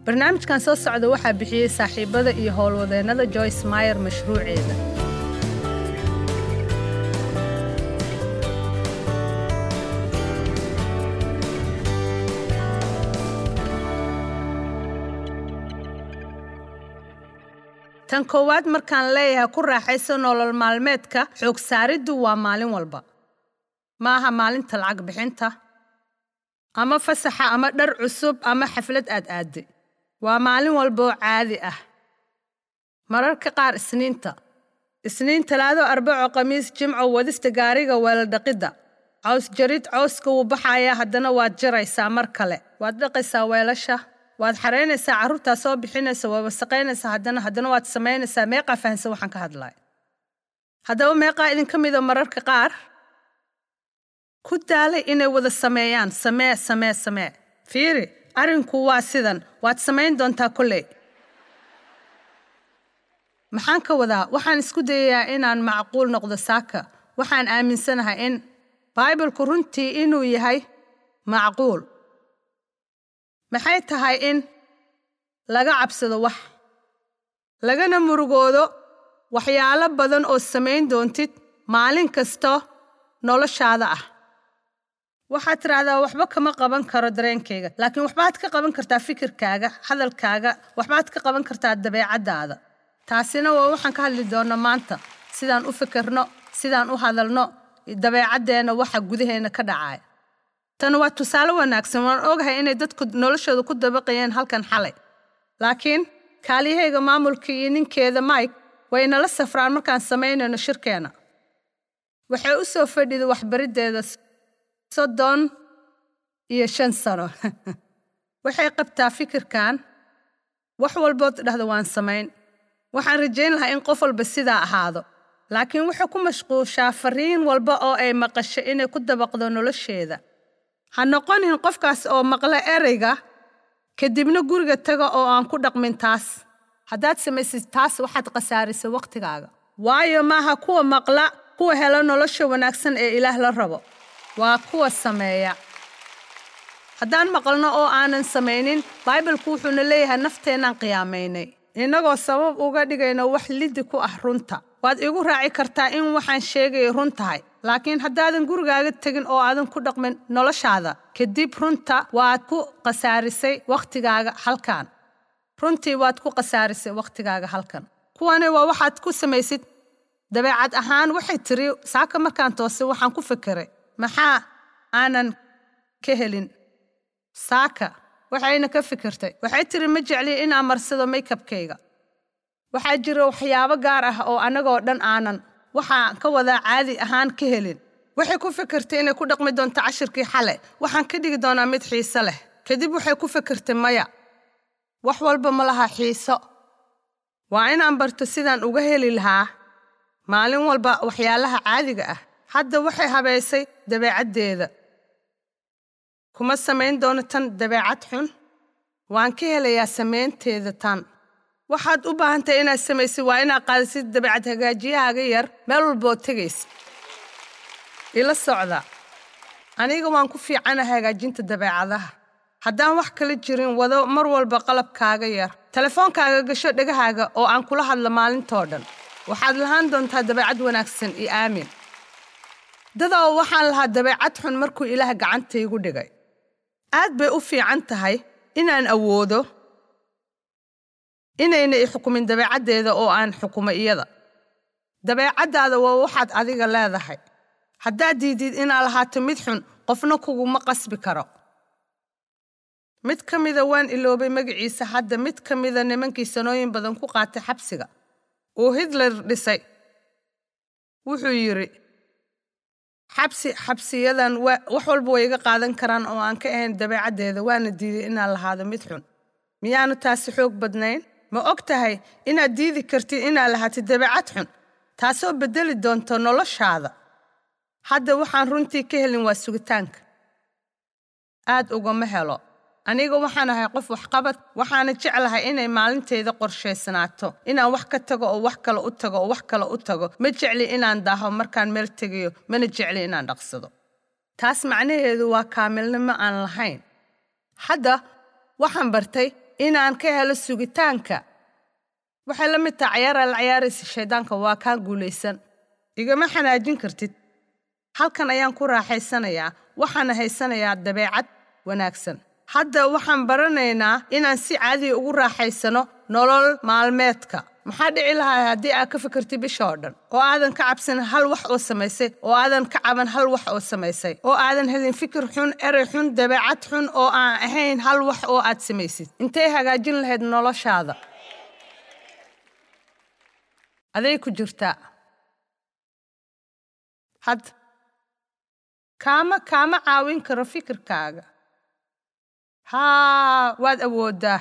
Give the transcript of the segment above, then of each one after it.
barnaamijkan soo socda waxaa bixiyey saaxiibada iyo howlwadeennada joyce mayer mashruuceeda tan koowaad markaan leeyahay ku raaxayso nolol maalmeedka xoog saariddu waa maalin walba ma aha maalinta lacag bixinta ama fasaxa ama dhar cusub ama xaflad aad aadday waa maalin walba oo caadi ah mararka qaar isniinta isniin talaado arbaco khamiis jimco wadista gaariga weeladhaqidda caws jarid cawska wuu baxayaa haddana waad jaraysaa mar kale waad dhaqaysaa weelasha waad xaraynaysaa carruurtaa soo bixinaysa waa wasaqaynaysaa haddana haddana waad samaynaysaa meeqaa fahansan waxaan ka hadlaya haddaba meeqaa idinka mida mararka qaar ku daalay inay wada sameeyaan samee samee samee fiiri arrinku waa sidan waad samayn doontaa kolley maxaan ka wadaa waxaan isku dayayaa inaan macquul noqdo saaka waxaan aaminsanahay in baibalku runtii inuu yahay macquul maxay tahay in laga cabsado wax lagana murugoodo waxyaalo badan oo samayn doontid maalin kasta noloshaada ah waxaad tidhaahdaa waxba kama qaban karo dareenkayga laakiin waxbaad ka qaban kartaa fikirkaaga hadalkaaga waxbaad ka qaban kartaa dabeecaddaada taasina waa waxaan ka hadli doonno maanta sidaan u fikirno sidaan u hadalno dabeecaddeenna waxa gudaheenna ka dhacaya tan waa tusaale wanaagsan waan ogahay inay dadku noloshooda ku dabaqayeen halkan xalay laakiin kaaliyahayga maamulka iyo ninkeeda mike way nala safraan markaan samaynayno shirkeenna waxay u soo fadhida waxbariddeeda soddon iyo shan sano waxay qabtaa fikirkan wax walbood dhahda waan samayn waxaan rajayn lahaa in qof walba sidaa ahaado laakiin waxay ku mashquushaa fariin walba oo ay maqasho inay ku dabaqdo nolosheeda ha noqonin qofkaas oo maqla ereyga kadibna guriga taga oo aan ku dhaqmin taas haddaad samaysid taas waxaad khasaarisay wakhtigaaga waayo maaha kuwa maqla kuwa helo nolosha wanaagsan ee ilaah la rabo waa kuwa sameeya haddaan maqalno oo aanan samaynin baibalku wuxuuna leeyahay nafteenaan qiyaamaynay innagoo sabab uga dhigayno wax liddi ku ah runta waad igu raaci kartaa in waxaan sheegaya run tahay laakiin haddaadan gurigaaga tegin oo aadan ku dhaqmin noloshaada kadib runta waad ku khasaarisay wakhtigaaga halkan runtii waad ku khasaarisay wakhtigaaga halkan kuwani waa waxaad ku samaysid dabeecad ahaan waxay tiri saaka markaan toosay waxaan ku fikiray maxaa aanan ka helin saaka waxayna ka fikirtay waxay tiri ma jecli inaan marsado maykabkayga waxaa jira waxyaabo gaar ah oo annagoo dhan aanan waxaa ka wadaa caadi ahaan ka helin waxay ku fikirtay inay ku dhaqmi doonto cashirkii xale waxaan ka dhigi doonaa mid xiise leh kadib waxay ku fikirtay maya wax walba ma laha xiiso waa inaan barto sidaan uga heli lahaa maalin walba waxyaalaha caadiga ah hadda waxay habaysay dabeecaddeeda kuma samayn doono tan dabeecad xun waan ka helayaa samaynteeda tan waxaad u baahantahay inaad samaysid waa inaad qaadasid dabeecad hagaajiyahaaga yar meel walbood tegaysa ila socda aniga waan ku fiicana hagaajinta dabeecadaha haddaan wax kala jirin wado mar walba qalabkaaga yar telefoonkaaga gasho dhegahaaga oo aan kula hadlo maalintoo dhan waxaad lahaan doontaa dabeecad wanaagsan iyo aamin dadoo waxaan lahaa dabeecad xun markuu ilaah gacantaygu dhigay aad bay u fiican tahay inaan awoodo inayna i xukumin dabeecaddeeda oo aan xukumo iyada dabeecaddaada waa waxaad adiga leedahay haddaad diidid inaad lahaato mid xun qofna kuguma qasbi karo mid ka mida waan iloobay magaciisa hadda mid ka mida nimankii sanooyin badan ku qaatay xabsiga uu hitler dhisay wuxuu yidhi xabsi xabsiyadan wax walba way iga qaadan karaan oo aan ka ahayn dabeecaddeeda waana diiday inaan lahaado mid xun miyaanu taasi xoog badnayn ma og tahay inaad diidi kartid inaad lahaatid dabeecad xun taasoo beddeli doonto noloshaada hadda waxaan runtii ka helin waa sugitaanka aad ugama helo aniga waxaan ahay qof waxqabad waxaana jeclahay inay maalintayda qorshaysnaato inaan wax ka tago oo wax kale u tago oo wax kale u tago ma jecli inaan daaho markaan meel tegayo mana jecli inaan dhaqsado taas macnaheedu waa kaamilnimo aan lahayn hadda waxaan bartay inaan ka helo sugitaanka waxay la mid tahay cayaaraad la cayaaraysa shayddaanka waa kaa guulaysan igama xanaajin kartid halkan ayaan ku raaxaysanayaa waxaana haysanayaa dabeecad wanaagsan hadda waxaan baranaynaa inaan si caadiya ugu raaxaysano nolol maalmeedka maxaa dhici lahaa haddii aad ka fikirtid bisha oo dhan oo aadan ka cabsan hal wax oo samaysay oo aadan ka caban hal wax oo samaysay oo aadan helin fikir xun erey xun dabeecad xun oo aan ahayn hal wax oo aad samaysid intay hagaajin lahayd noloshaada aday ku jirtaa hadda kaama kaama caawin karo fikirkaaga haa waad awooddaa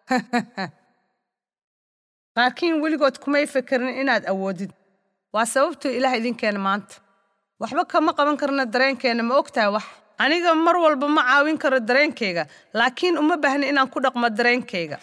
laakiin weligood kumay fekerin inaad awoodid waa sababtuu ilaah idinkeena maanta waxba kama qaban karna dareenkeenna ma ogtahay wax aniga mar walba ma caawin karo dareenkayga laakiin uma baahni inaan ku dhaqmo dareenkayga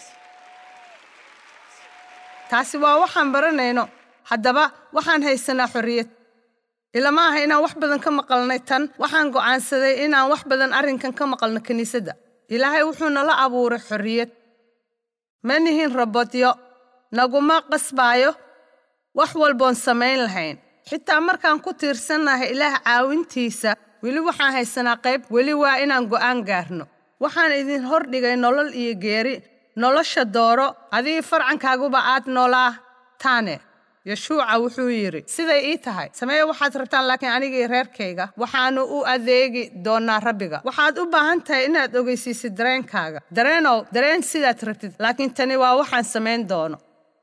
taasi waa waxaan baranayno haddaba waxaan haysanaa xorriyad ilama aha inaan wax badan ka maqalnay tan waxaan go'aansaday inaan wax badan arrinkan ka maqalno kiniisadda ilaahay wuxuu nala abuuray xorriyad ma nihin rabodyo naguma qasbaayo wax walboon samayn lahayn xitaa markaan ku tiirsannahay ilaah caawintiisa weli waxaan haysanaa qayb weli waa inaan go'aan gaarno waxaan idin hordhigay nolol iyo geeri nolosha dooro adigii farcankaaguba aad noolaa taane yeshuuca wuxuu yidhi siday ii tahay sameeye waxaad rabtaan laakiin anigii reerkayga waxaannu u adeegi doonnaa rabbiga waxaad u baahan tahay inaad ogeysiisid dareenkaaga dareenow dareen sidaad rabtid laakiin tani waa waxaan samayn doono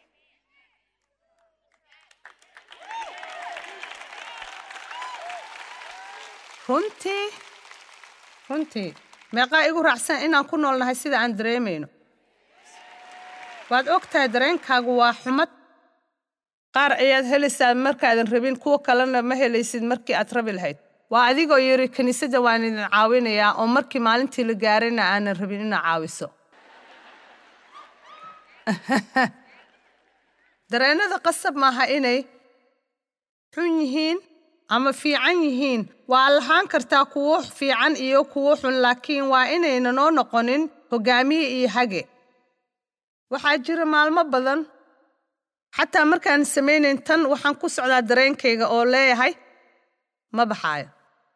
runtii runtii meeqaa igu raacsan inaan ku noolnahay sida aan dareemayno waad og tahay dareenkaagu waa xumad qaar ayaad helaysaa markaadan rabin kuwa kalena ma helaysid markii aad rabi lahayd waa adigoo yidhi kiniisadda waan idin caawinayaa oo markii maalintii la gaarayna aanan rabin inaad caawiso dareennada qasab maaha inay xun yihiin ama fiican yihiin waa lahaan kartaa kuwo fiican iyo kuwo xun laakiin waa inayna noo noqonin hoggaamiye iyo hage waxaa jira maalmo badan xataa markaan samaynayn tan waxaan ku socdaa dareenkayga oo leeyahay ma baxaayo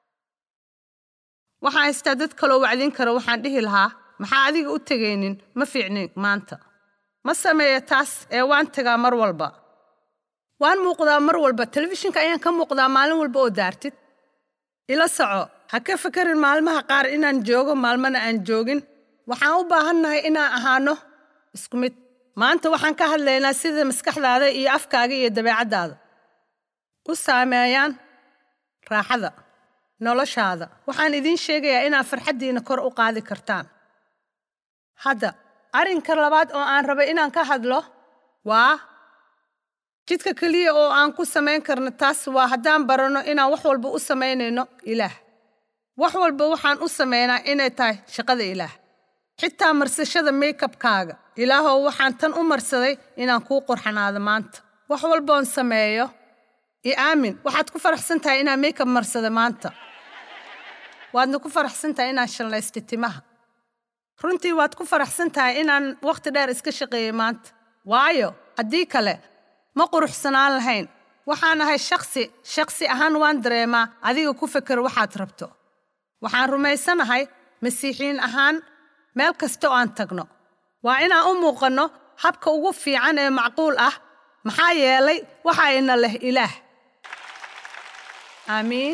waxaan haystaa dad kaloo wacdin kara waxaan dhihi lahaa maxaa adiga u tegaynin ma fiicnin maanta ma sameeya taas ee waan tegaa mar walba waan muuqdaa mar walba telefishinka ayaan ka muuqdaa maalin walba oo daartid ila soco ha ka fekerin maalmaha qaar inaan joogo maalmana aan joogin waxaan u baahannahay inaan ahaano isku mid maanta waxaan ka hadlaynaa sida maskaxdaada iyo afkaaga iyo dabeecaddaada u saameeyaan raaxada noloshaada waxaan idiin sheegayaa inaad farxaddiina kor u qaadi kartaan hadda arrinka labaad oo aan raba inaan ka hadlo waa jidka keliya oo aan ku samayn karno taas waa haddaan baranno inaan wax walba u samaynayno ilaah wax walba waxaan u samaynaa inay tahay shaqada ilaah xitaa marsashada maykabkaaga ilaahow waxaan tan u marsaday inaan kuu qurxanaado maanta wax walboon sameeyo i aamin waxaad ku faraxsan tahay inaan maykab marsada maanta waadna ku faraxsan tahay inaan shallaysta timaha runtii waad ku faraxsan tahay inaan wakhti dheer iska shaqeeyey maanta waayo haddii kale ma quruxsanaan lahayn waxaan ahay shaksi shaksi ahaan waan dareemaa adiga ku feker waxaad rabto waxaan rumaysanahay masiixiin ahaan meel kasta oo aan tagno waa inaan u muuqanno habka ugu fiican ee macquul ah maxaa yeelay waxa ina leh ilaah aamiin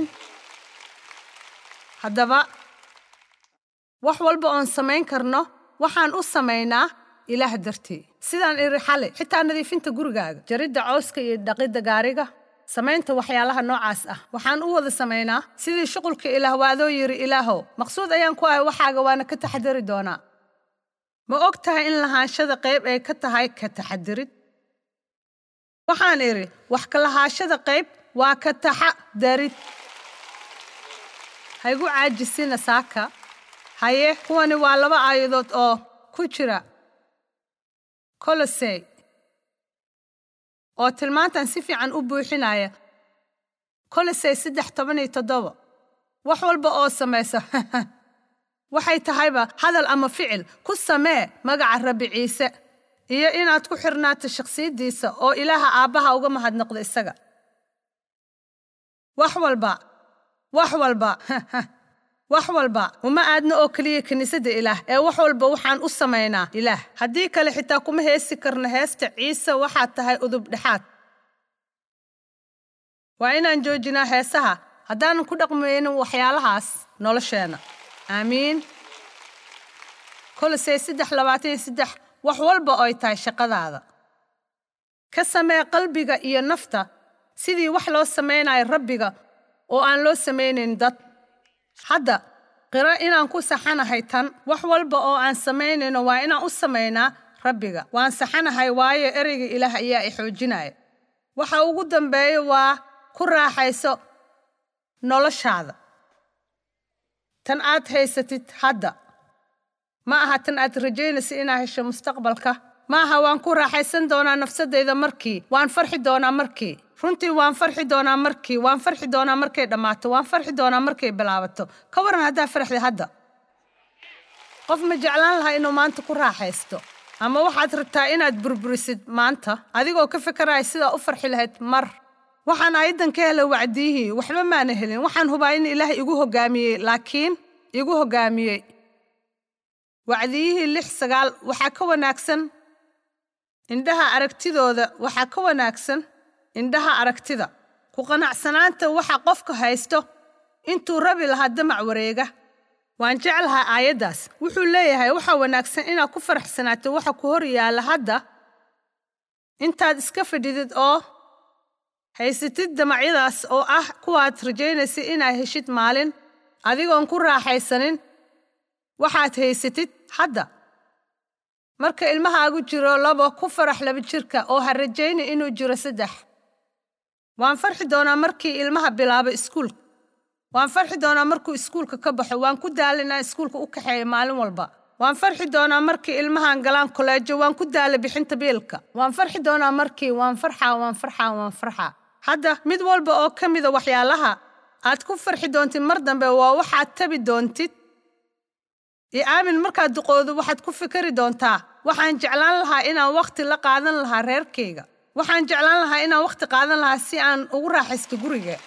haddaba wax walba oon samayn karno waxaan u samaynaa ilaah dartii sidaan iri xale xitaa nadiifinta gurigaaga jaridda cawska iyo dhaqidda gaariga samaynta waxyaalaha noocaas ah waxaan u wada samaynaa sidii shuqulka ilaah waadoo yidhi ilaahow maqsuud ayaan ku ahay waxaaga waana ka taxadari doonaa ma og tahay in lahaanshada qayb ay ka tahay ka taxadirid waxaan idhi wax ka lahaashada qayb waa ka taxadarid haygu caajisina saaka haye kuwani waa laba aayadood oo ku jira kolosey oo tilmaantan si fiican u buuxinaya kolosey saddex toban iyo toddoba wax walba oo samaysa waxay tahayba hadal ama ficil ku samee magaca rabbi ciise iyo inaad ku xirnaato shakhsiyaddiisa oo ilaaha aabbaha uga mahadnoqdo isaga wax walba wax walba wax walba uma aadno oo keliya kiniisadda ilaah ee wax walba waxaan u samaynaa ilaah haddii kale xitaa kuma heesi karno heesta ciise waxaad tahay udub dhexaad waa inaan joojinaa heesaha haddaanan ku dhaqmaynin waxyaalahaas nolosheenna aamiin kolosey saddex labaatan iyo saddex wax walba oy tahay shaqadaada ka samee qalbiga iyo nafta sidii wax loo samaynayo rabbiga oo aan loo samaynayn dad hadda qiro inaan ku saxanahay tan wax walba oo aan samaynayno waa inaan u samaynaa rabbiga waan saxanahay waayo ereyga ilaah ayaa i xoojinaya waxa ugu dambeeya waa ku raaxayso noloshaada tan aad haysatid hadda ma aha tan aad rajaynaysa inaad hesho mustaqbalka ma aha waan ku raaxaysan doonaa nafsadayda markii waan farxi doonaa markii runtii waan farxi doonaa markii waan farxi doonaa markay dhammaato waan farxi doonaa markay bilaabato ka waran haddaa farxdi hadda qof ma jeclaan lahaa inuu maanta ku raaxaysto ama waxaad rabtaa inaad burburisid maanta adigoo ka fikaraya sidaa u farxi lahayd mar waxaan ayadan ka helay wacdiyihii waxba maana helin waxaan hubaa in ilaah igu hoggaamiyey laakiin igu hoggaamiyey wacdiyihii lix sagaal waxaa ka wanaagsan indhaha aragtidooda waxaa ka wanaagsan indhaha aragtida ku qanacsanaanta waxa qofka haysto intuu rabi lahaa damac wareega waan jeclahaa aayaddaas wuxuu leeyahay waxaa wanaagsan inaad ku faraxsanaato waxa ku hor yaalla hadda intaad iska fadhidid oo haysatid damacyadaas oo ah kuwaad rajaynaysa inaad heshid maalin adigoon ku raaxaysanin waxaad haysatid hadda marka ilmahaagu jiro labo ku farax laba jirka oo ha rajayna inuu jiro saddex waan farxi doonaa markii ilmaha bilaabo iskuulka waan farxi doonaa markuu iskuulka ka baxo waan ku daala inaan iskuulka u kaxeeyo maalin walba waan farxi doonaa markii ilmahan galaan koleejo waan ku daala bixinta biilka waan farxi doonaa markii waan farxaa waan farxaa waan farxaa hadda mid walba oo ka mida waxyaalaha aad ku farxi doontid mar dambe waa waxaad tabi doontid iyo aamin markaad duqoodo waxaad ku fikari doontaa waxaan jeclaan lahaa inaan wakhti la qaadan lahaa reerkayga waxaan jeclaan lahaa inaan wakhti qaadan lahaa si aan ugu raaxaysto guriga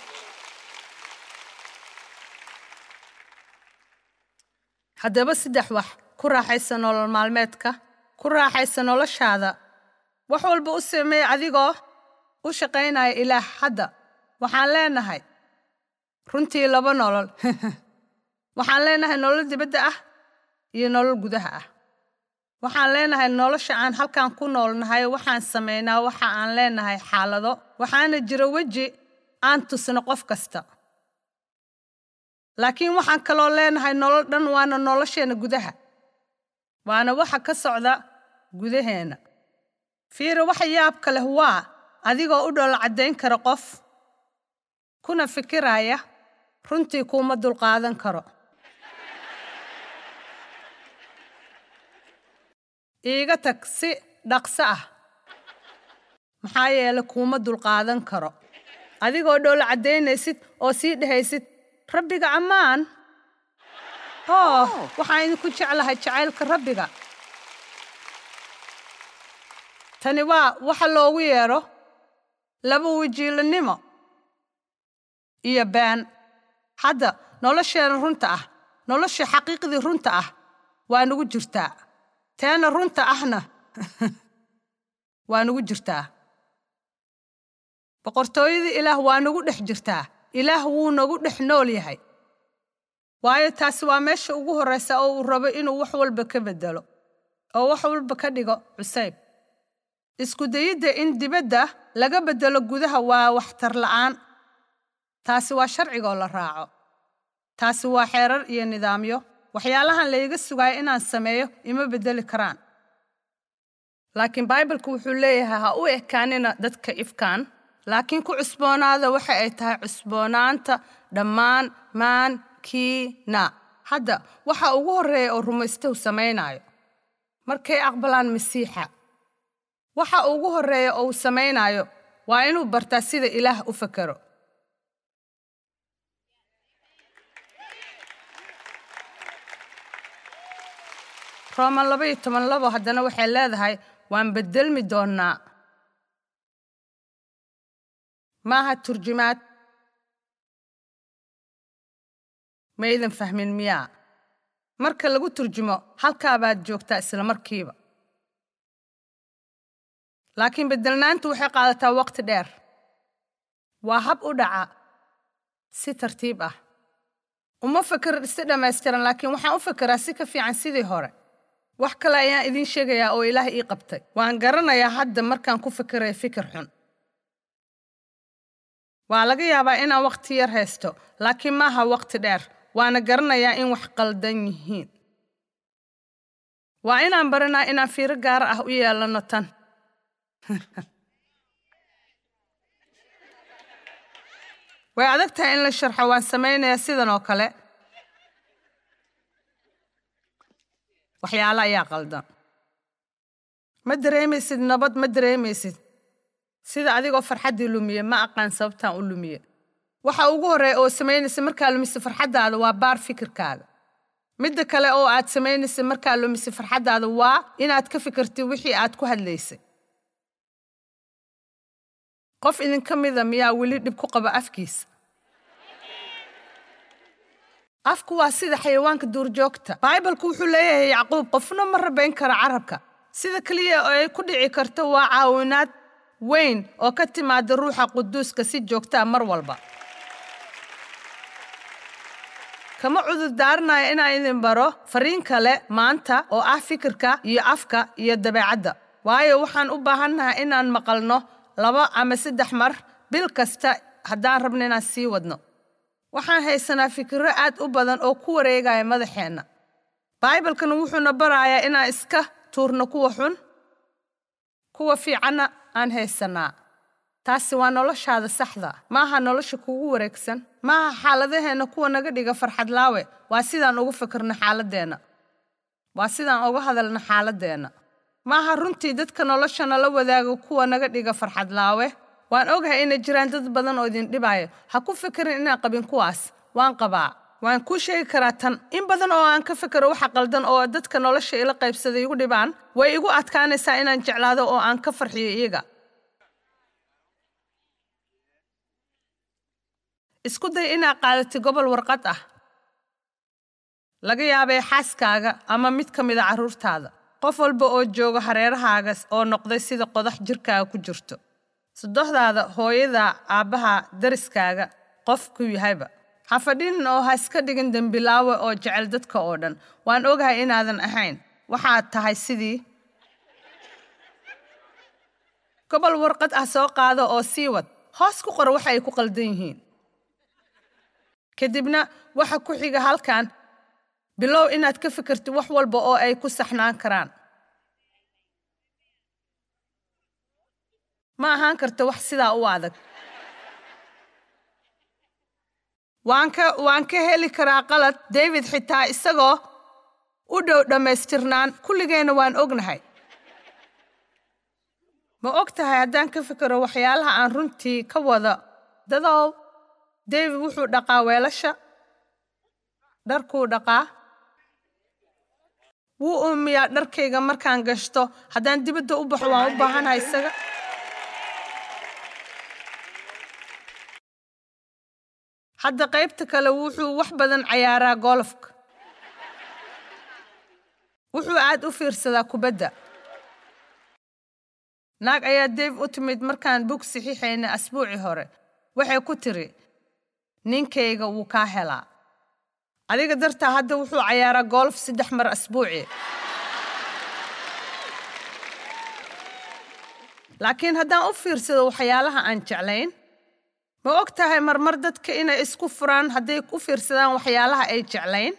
haddaba saddex wax ku raaxaysa nolol maalmeedka ku raaxaysa noloshaada wax walba u sameey adigoo u shaqaynaya ilaah hadda waxaan leenahay runtii laba nolol waxaan leenahay nolol dibadda ah iyo nolol gudaha ah waxaan leenahay nolosha aan halkan ku noolnahay waxaan samaynaa waxa aan leenahay xaalado waxaana jira weji aan tusno qof kasta laakiin waxaan kaloo leenahay nolol dhan waana nolosheenna gudaha waana waxa ka socda gudaheenna fiira waxa yaabka leh waa adigoo u dhoola caddayn kara qof kuna fikiraya runtii kuuma dulqaadan karo iiga tag si dhaqso ah maxaa yeele kuuma dulqaadan karo adigoo dhoola caddaynaysid oo sii dhehaysid rabbiga ammaan oo waxaan idinku jeclahay jacaylka rabbiga tani waa waxa loogu yeedho laba wajiilanimo iyo been hadda nolosheena runta ah nolosha xaqiiqdii runta ah waa nagu jirtaa teena runta ahna waa nagu jirtaa boqortooyadii ilaah waa nagu dhex jirtaa ilaah wuu nagu dhex nool yahay waayo taasi waa meesha ugu horraysa oo uu rabo inuu wax walba ka beddelo oo wax walba ka dhigo cusayb isku dayidda in dibadda laga beddelo gudaha waa waxtar la'aan taasi waa sharcigoo la raaco taasi waa xeerar iyo nidaamyo waxyaalahan layga sugayo inaan sameeyo ima beddeli karaan laakiin baibalku wuxuu leeyahay ha u ekaanina dadka ifkaan laakiin ku cusboonaada waxa ay tahay cusboonaanta dhammaan maankiina hadda waxa ugu horreeya oo rumaystow samaynaayo markay aqbalaan masiixa waxa ugu horreeya oo uu samaynaayo waa inuu bartaa sida ilaah u fakero rooman laba iyo toban labo haddana waxay leedahay waan beddelmi doonnaa maaha turjumaad maydan fahmin miyaa marka lagu turjumo halkaa baad joogtaa isla markiiba laakiin beddelnaantu waxay qaadataa waqti dheer waa hab u dhaca si tartiib ah uma feker si dhammaystiran laakiin waxaan u fekeraa si ka fiican sidii hore wax kale ayaan idiin sheegayaa oo ilaah ii qabtay waan garanayaa hadda markaan ku fekeraya fikir xun waa laga yaabaa inaan wakhti yar haysto laakiin maaha wakhti dheer waana garanayaa in wax qaldan yihiin waa inaan baranaa inaan fiiro gaar ah u yeelanno tan way adag tahay in la sharxo waan samaynayaa sidan oo kale waxyaalo ayaa qaldan ma dareemaysid nabad ma dareemaysid sida adigoo farxaddii lumiye ma aqaan sababtaan u lumiye waxa ugu horreeya oo samaynaysa markaa lumise farxaddaada waa baar fikirkaaga midda kale oo aad samaynaysa markaa lumise farxaddaada waa inaad ka fikirtid wixii aad ku hadlaysay qof idinka mida miyaa weli dhib ku qaba afkiisa afku waa sida xayawaanka duurjoogta baibalku wuxuu leeyahay yacquub qofna ma rabayn kara carabka sida keliya oo ay ku dhici karto waa caawinaad weyn oo ka timaada ruuxa quduuska si joogtaa mar walba kama cudurdaaranayo inaan idin baro fariin kale maanta oo ah fikirka iyo afka iyo dabeecadda waayo waxaan u baahannahay inaan maqalno laba ama saddex mar bil kasta haddaan rabno inaan sii wadno waxaan haysanaa fikirro aad u badan oo ku wareegaya madaxeenna baibalkana wuxuuna barayaa inaan iska tuurno kuwa xun kuwa fiicanna aan haysanaa taasi waa noloshaada saxda maaha nolosha kugu wareegsan maaha xaaladaheenna kuwa naga dhiga farxad laawe waa sidaan ugu fikirno xaaladdeenna waa sidaan uga hadalno xaaladdeenna maaha runtii dadka nolosha nala wadaaga kuwa naga dhiga farxad laawe waan ogahay inay jiraan dad badan oo idin dhibaayo ha ku fikirin inaan qabin kuwaas waan qabaa waan kuu sheegi karaa tan in badan oo aan ka fikero waxa qaldan oo dadka nolosha ila qaybsaday igu dhibaan way igu adkaanaysaa inaan jeclaado oo aan ka farxiyo iyaga isku day inaad qaadatid gobol warqad ah laga yaabay xaaskaaga ama mid ka mida carruurtaada qof walba oo jooga hareerahaaga oo noqday sida qodax jirkaaga ku jirto sadoxdaada hooyada aabbaha dariskaaga qofku yahayba ha fadhinin oo ha iska dhigin dembilaawe oo jecel dadka oo dhan waan ogahay inaadan ahayn waxaad tahay sidii gobol warqad ah soo qaado oo sii wad hoos ku qor waxa ay ku qaldan yihiin kadibna waxa ku xiga halkan bilow inaad ka fikirtid wax walba oo ay ku saxnaan karaan ma ahaan karto wax sidaa u adag waan ka waan ka heli karaa qalad david xitaa isagoo u dhow dhammaystirnaan kulligeenna waan ognahay ma og tahay haddaan ka fikiro waxyaalaha aan runtii ka wada dadow david wuxuu dhaqaa weelasha dharkuu dhaqaa wuu uumiyaa dharkayga markaan gashto haddaan dibadda u baxo waan u baahanahay isaga hadda qaybta kale wuxuu wax badan cayaaraa golofka wuxuu aad u fiirsadaa kubadda naag ayaa dave u timid markaan bug saxiixayna asbuucii hore waxay ku tiri ninkayga wuu kaa helaa adiga dartaa hadda wuxuu cayaaraa golf saddex mar asbuucii laakiin haddaan u fiirsado waxyaalaha aan jeclayn ma og tahay marmar dadka inay isku furaan hadday u fiirsadaan waxyaalaha ay jeclayn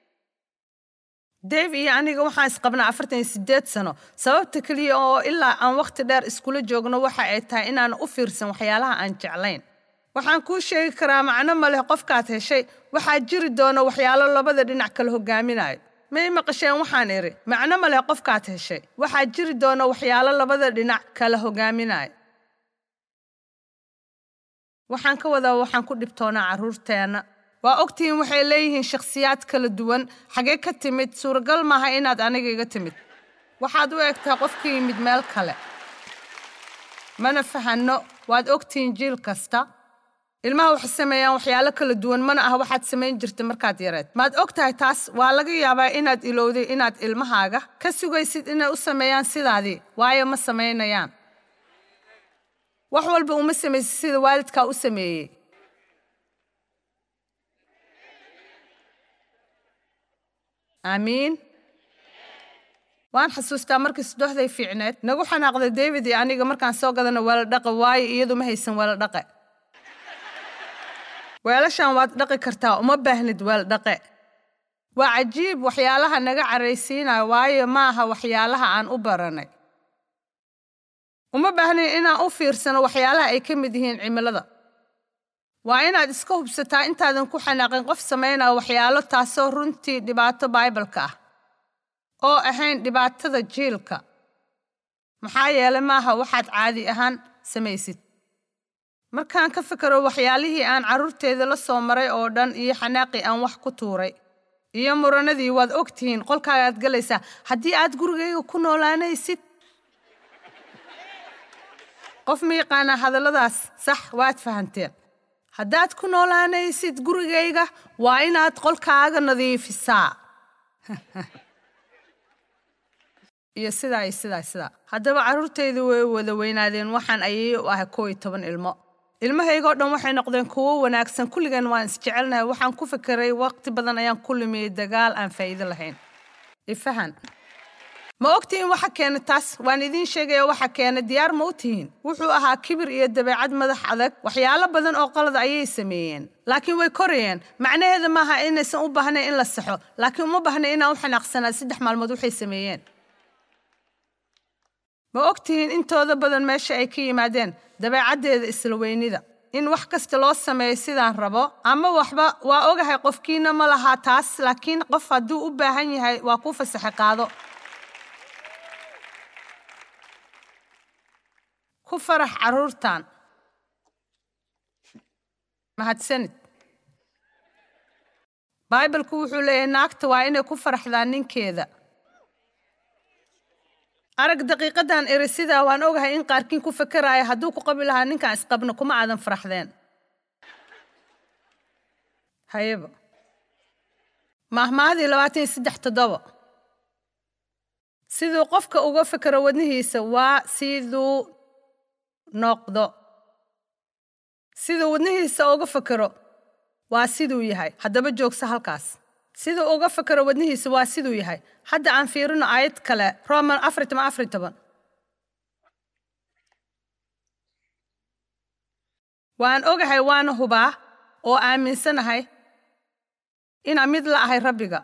dave iyo aniga waxaan isqabnaa afartan iyo siddeed sano sababta keliya oo ilaa aan wakhti dheer iskula joogno waxa ay tahay inaan u fiirsan waxyaalaha aan jeclayn waxaan kuu sheegi karaa macno ma leh qofkaad heshay waxaa jiri doona waxyaalo labada dhinac kala hogaaminayo may maqasheen waxaan idhi macno ma leh qofkaad heshay waxaa jiri doona waxyaalo labada dhinac kala hogaaminayo waxaan ka wadaa waxaan ku dhibtoonaa carruurteenna waa ogtihiin waxay leeyihiin shakhsiyaad kala duwan xagee ka timid suuragal maaha inaad aniga iga timid waxaad u egtaa qof ka yimid meel kale mana fahanno waad ogtihiin jiil kasta ilmaha waxay sameeyaan waxyaalo kala duwan mana aha waxaad samayn jirta markaad yareed maad og tahay taas waa laga yaabaa inaad ilowday inaad ilmahaaga ka sugaysid inay u sameeyaan sidaadii waayo ma samaynayaan wax walba uma samaysid sida waalidkaa u sameeyey aamiin waan xasuustaa markii sudoxday fiicneed nagu xanaaqday david iyo aniga markaan soo gadana weeladhaqa waayo iyadu ma haysan weeladhaqe weelashan waad dhaqi kartaa uma baahnid weeldhaqe waa cajiib waxyaalaha naga caraysiinaya waayo ma aha waxyaalaha aan u baranay uma baahnayn inaan u fiirsano waxyaalaha ay ka mid yihiin cimilada waa inaad iska hubsataa intaadan ku xanaaqin qof samaynaya waxyaalo taasoo runtii dhibaato baibalka ah oo ahayn dhibaatada jiilka maxaa yeelay maaha waxaad caadi ahaan samaysid markaan ka fikero waxyaalihii aan carruurteeda la soo maray oo dhan iyo xanaaqii aan wax ku tuuray iyo muranadii waad og tihiin qolkaagaad galaysaa haddii aad gurigayga ku noolaanaysid qof ma yaqaanaa hadalladaas sax waad fahanteen haddaad ku noolaanaysid gurigayga waa inaad qolkaaga nadiifisaa iyo sidaa iyo sidaa sidaa haddaba carruurtaydu way wada weynaadeen waxaan ayay u ahay koo iyo toban ilmo ilmahaygoo dhan waxay noqdeen kuwo wanaagsan kulligan waan isjecelnahay waxaan ku fikiray waqti badan ayaan ku lumiyey dagaal aan faa'iido lahayn ifahan ma ogtihiin waxa keena taas waan idiin sheegaya waxa keena diyaar ma u tihiin wuxuu ahaa kibir iyo dabeecad madax adag waxyaalo badan oo qalad ayay sameeyeen laakiin way korayeen macnaheeda maaha inaysan u baahnayn in la saxo laakiin uma baahna inaan u xanaaqsanaa saddex maalmood waxay sameeyeen ma ogtihiin intooda badan meesha ay ka yimaadeen dabeecaddeeda isla weynida in wax kasta loo sameeyo sidaan rabo ama waxba waa ogahay qofkiina ma lahaa taas laakiin qof hadduu u baahan yahay waa ku fasaxe qaado ku farax carruurtan mahadsanid baibalku wuxuu leeyahay naagta waa inay ku faraxdaan ninkeeda arag daqiiqadan eri sidaa waan ogahay in qaarkiin ku fakeraayo hadduu ku qabi lahaa ninkaan isqabno kuma aadan faraxdeen hayaba mahmaahadii labaatan iyo saddex toddoba siduu qofka uga fekero wadnihiisa waa siduu noqdo siduu wadnihiisa uga fekero waa siduu yahay haddaba joogsa halkaas siduu uga fekero wadnihiisa waa siduu yahay hadda aan fiirino aayad kale roman afar toban afar toban waan ogahay waana hubaa oo aaminsanahay inaan mid la ahay rabbiga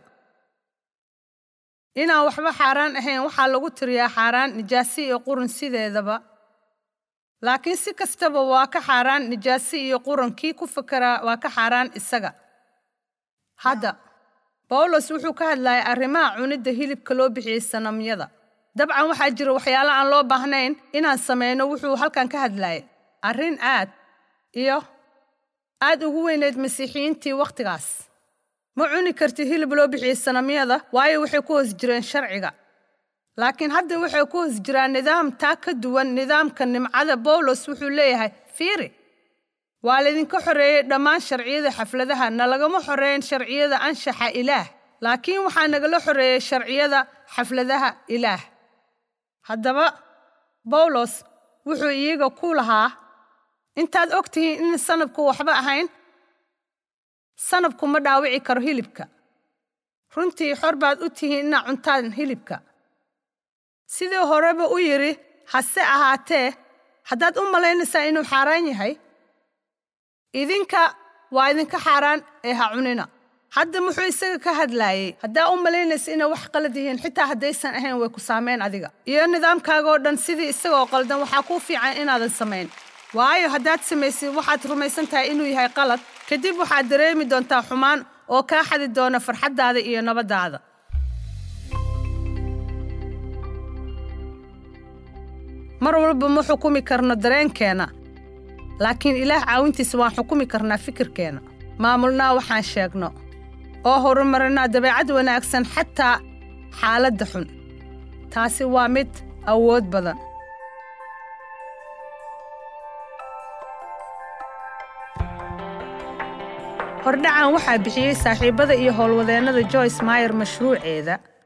inaan waxba xaaraan ahayn waxaa lagu tiriyaa xaaraan nijaasi iyo qurun sideedaba laakiin si kastaba waa ka xaaraan nijaasi iyo qurun kii ku fekeraa waa ka xaaraan isaga hadda bawlos wuxuu ka hadlayay arrimaha cunidda hilibka loo bixiyey sanamyada dabcan waxaa jira waxyaalo aan loo baahnayn inaan samayno wuxuu halkan ka hadlayay arrin aad iyo aad ugu weyneyd masiixiyiintii wakhtigaas ma cuni kartid hilib loo bixiyey sanamyada waayo waxay ku hoos jireen sharciga laakiin hadda waxay ku hoos jiraan nidaam taa ka duwan nidaamka nimcada bawlos wuxuu leeyahay fiiri waa laydinka xoreeyey dhammaan sharciyada xafladaha nalagama xoreeyin sharciyada anshaxa ilaah laakiin waxaa nagala xoreeyey sharciyada xafladaha ilaah haddaba bawlos wuxuu iyaga ku lahaa intaad og tihiin in sanabku waxba ahayn sanabku ma dhaawici karo hilibka runtii xor baad u tihiin inaa cuntaan hilibka sidii horeba u yidhi hase ahaatee haddaad u malaynaysaa inuu xaaraan yahay idinka waa idinka xaaraan ee ha cunina hadda muxuu isaga ka hadlaayey haddaa u malaynaysa inay wax qalad yihiin xitaa haddaysan ahayn way ku saamayn adiga iyo nidaamkaagoo dhan sidii isagoo qaldan waxaa kuu fiican inaadan samayn waayo haddaad samaysid waxaad rumaysan tahay inuu yahay qalad kadib waxaad dareemi doontaa xumaan oo kaa xadi doona farxaddaada iyo nabaddaada mar walba ma xukumi karno dareenkeenna laakiin ilaah caawintiisa waan xukumi karnaa fikirkeenna maamulnaa waxaan sheegno oo horumarinaa dabeecad wanaagsan xataa xaaladda xun taasi waa mid awood badan hordhacan waxaa bixiyey saaxiibbada iyo howlwadeennada joyce mayer mashruuceeda